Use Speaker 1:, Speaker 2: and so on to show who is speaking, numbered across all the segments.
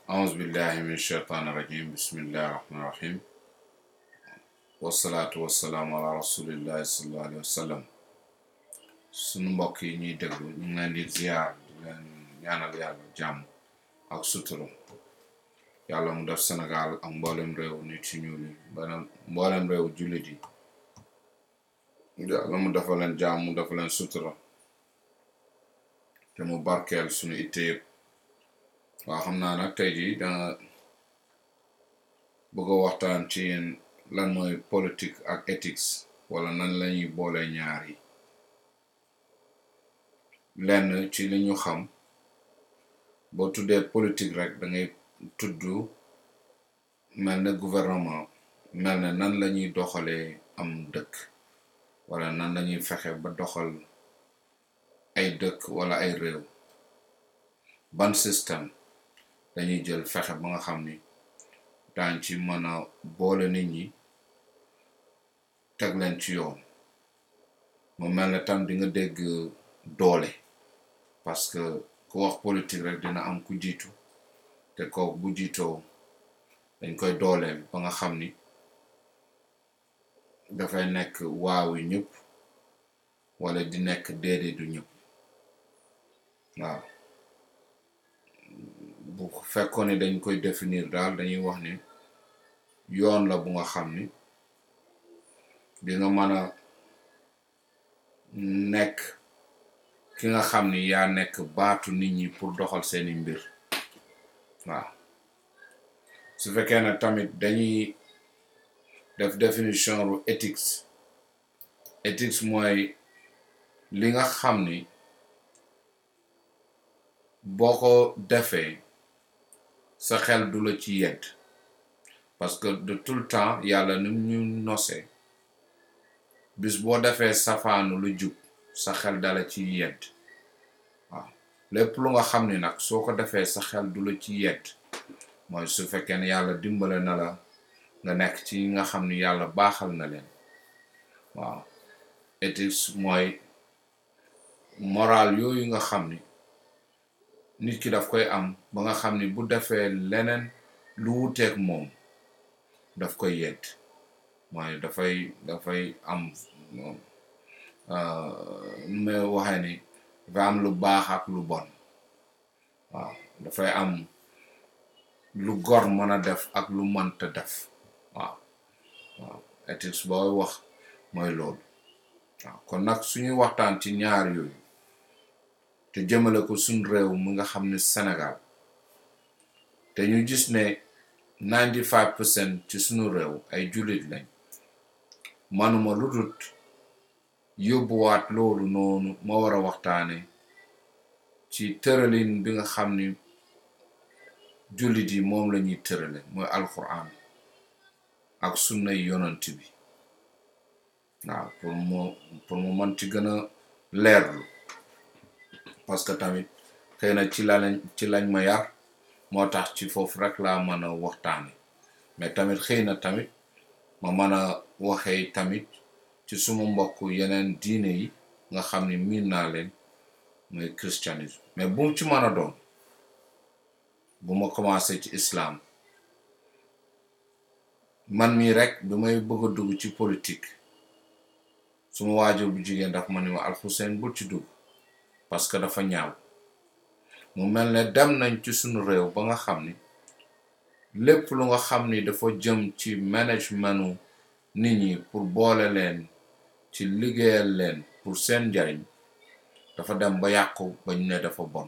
Speaker 1: أعوذ بالله من الشيطان الرجيم بسم الله الرحمن الرحيم والصلاة والسلام على رسول الله صلى الله عليه وسلم sunu mbokk yi ñuy déglu ñu ngi leen di ziar di leen ñaanal yàlla jàmm ak sutura yàlla mu def Sénégal ak mboolem réew nit ci ñuul yi mboolem mboolem réew jullit yi yàlla mu dafa leen jàmm mu dafa leen sutura te mu barkeel sunu itte yëpp waaw xam naa nag tey jii danga bëgg a waxtaan ci yéen lan mooy politique ak ethics wala nan lañuy boole ñaar yi lenn ci li ñu xam boo tuddee politique rek da ngay tudd mel ne gouvernement mel ne nan lañuy doxalee am dëkk wala nan lañuy fexe ba doxal ay dëkk wala ay réew ban système dañuy jël fexe ba nga xam ni daañ ci mën a boole nit ñi teg leen ci yoon mu mel ne tam di nga dégg doole parce que ku wax politique rek dina am ku jiitu te kooku bu jiitoo dañ koy dooleel ba nga xam ni dafay nekk waaw yi ñëpp wala di nekk déedéet du ñëpp waaw bu fekkoon ne dañ koy définir daal dañuy wax ni yoon la bu nga xam ni di nga mën a nekk ki nga xam ni yaa nekk baatu nit ñi pour doxal seeni mbir waaw su fekkee ne tamit dañuy def définition ru ethics ethics mooy li nga xam ni boo ko defee sa xel du la ci yedd parce que de tout le temps yàlla ni ñu nosee bis boo defee safaanu lu jub sa xel dala ci yedd waaw lépp lu nga xam ni nag soo ko defee sa xel du la ci yedd mooy su fekkee ne yàlla dimbale na la nga nekk ci nga xam ni yàlla baaxal na leen waaw ethics mooy moral yooyu nga xam ni nit ki daf koy am ba nga xam ni bu defee leneen lu wuteeg moom daf koy yedd mooy dafay dafay am nu may waxee ni dafa am lu baax ak lu bon waaw dafay am lu gor mën a def ak lu mënta def waaw waaw ethics booy wax mooy loolu waaw kon nag suñuy waxtaan ci ñaar yooyu te jëmale ko suñ réew mu nga xam ne Sénégal te ñu gis ne ninety five percent ci suñu réew ay jullit lañ manuma lu dut yóbbuwaat loolu noonu ma war a waxtaane ci tëralin bi nga xam ni jullit yi moom la ñuy tërale mooy alquran ak sunnay yonant bi waaw pour mu pour mu mën ci gën a leerlu parce que tamit xëy na ci la lañ ci lañ ma yar moo tax ci foofu rek laa mën a waxtaane mais tamit xëy na tamit ma mën a waxee tamit ci suma mbokk yeneen diine yi nga xam ni miin naa leen mooy christianisme mais bu mu ci mën a doon bu ma commencé ci islam man mii rek bi may bëgg a dugg ci politique suma waajur bu jigéen daf ma ni ma alxuseen bul ci dugg parce que dafa ñaaw mu mel ne dem nañ ci sunu réew ba nga xam ni lépp lu nga xam ni dafa jëm ci managementu nit ñi pour boole leen ci liggéeyal leen pour seen njariñ dafa dem ba yàqu ba ñu ne dafa bon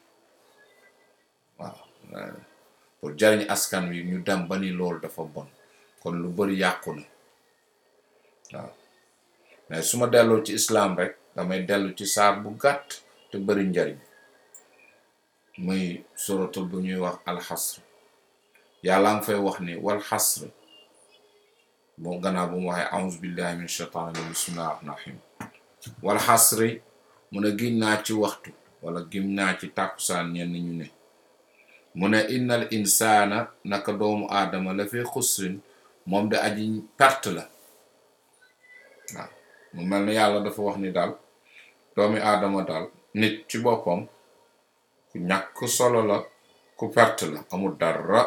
Speaker 1: waaw pour jariñ askan wi ñu dem ba ni loolu dafa bon kon lu bari yàqu na waaw mais su ma delloo ci islam rek damay dellu ci saar bu gàtt te bari njariñ muy suratul bu ñuy wax alxasr yàlla nga fay wax ni wal xasr boo gannaaw bu mu waxee auzu billahi min shaitan rajim bismillahi rahmani rahim wal xasri mu ne giñ naa ci waxtu wala giñ naa ci tàkkusaan ñenn ñu ne mu ne innal insaana naka doomu aadama la fi xusrin moom de aji perte la waaw mu mel ni yàlla dafa wax ni daal doomi aadama daal nit ci boppam ku ñàkk solo la ku perte la amul dara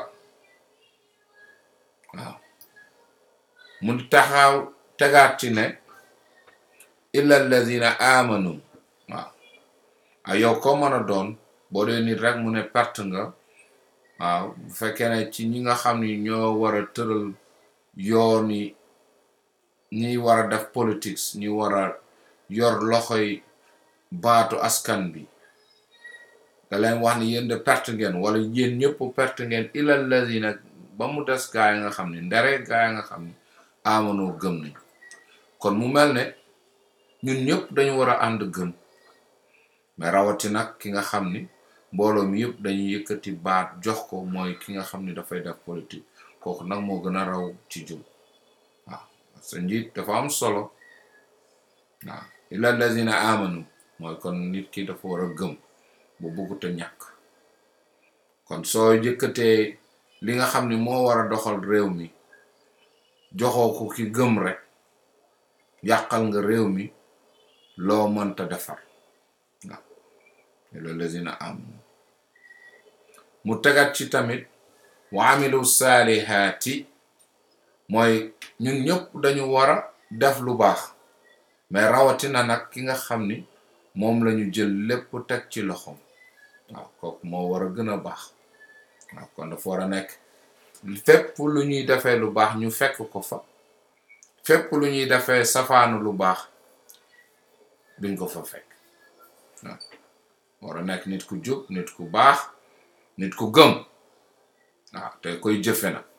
Speaker 1: waaw mu taxaw tegaat ci ne illa alladina amanu waaw a yow ko mën a doon boo dee nit rek mu ne perte nga waaw bu fekkee ne ci ñi nga xam ni ñoo war a tëral yoon yi ñi war a def politics ñi war a yor loxoy baatu askan bi nga leen wax ni yéen de perte ngeen wala yéen ñëpp perte ngeen illa alladina ba mu des gaa yi nga xam ni ndere gaa yi nga xam ni amanoo gëm nañu kon mu mel ne ñun ñëpp dañu war a ànd gëm mais rawati nag ki nga xam ni mbooloo mi yëpp dañuy yëkkati baat jox ko mooy ki nga xam ni dafay def politique kooku nag moo gën a raw ci jub waaw sa njiit dafa am solo waaw illa allazina amanu mooy kon nit ki dafa war a gëm bu buggut a ñàkk kon soo yëkkatee li nga xam ni moo war a doxal réew mi joxoo ko ki gëm rek yàqal nga réew mi loo mënta defar waaw illa allazina amanu mu tegat ci tamit wa amilu saalihaati mooy ñun ñëpp dañu war a def lu baax mais rawatina nag ki nga xam ni moom lañu jël lépp teg ci loxoom waaw kooku moo war a gën a baax waaw kon dafa war a nekk fépp lu ñuy defee lu baax ñu fekk ko fa fépp lu ñuy defee safaanu lu baax duñ ko fa fekk waaw war a nekk nit ku jub nit ku baax nit ku gëm waaw te koy jëfe na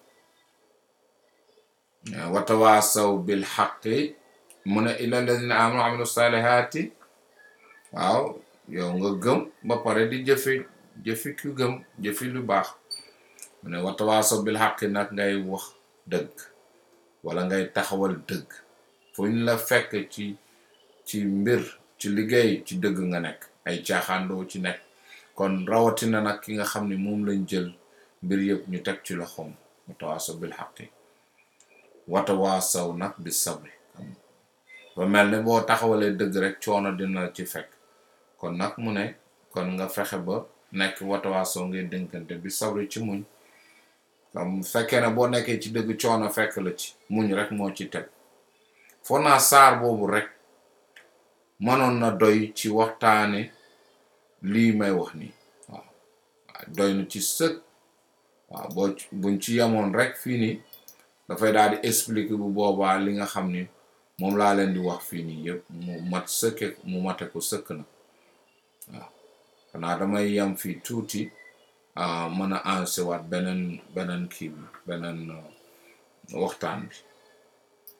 Speaker 1: watawaasaw bil xaqi mu ne illa alladina amanu amilu salihati waaw yow nga gëm ba pare di jëfe jëfi ku gëm jëfi lu baax mu ne watawaasaw bil xaqi nag ngay wax dëgg wala ngay taxawal dëgg fu ñu la fekk ci ci mbir ci liggéey ci dëgg nga nekk ay caaxaandoo ci nekk kon rawatina nag ki nga xam ne moom lañ jël mbir yëpp ñu teg ci loxoom watawaasaw bil xaqi watawaasaw nag bi sabri ba mel ne boo taxawalee dëgg rek coono dina ci fekk kon nag mu ne kon nga fexe ba nekk watawaasaw ngeen dénkante bi sabri ci muñ comme fekkee ne boo nekkee ci dëgg coono fekk la ci muñ rek moo ci teg foo naa saar boobu rek mënoon na doy ci waxtaane lii may wax nii waaw doy na ci sëkk waaw boo buñ ci yemoon rek fii nii dafay daal di expliquer bu boobaa li nga xam ni moom laa leen di wax fii nii yëpp mu mat sëkke mu mate ko sëkk na waaw xanaa damay yem fii tuuti mën a ensewaat beneen beneen kii bi beneen waxtaan bi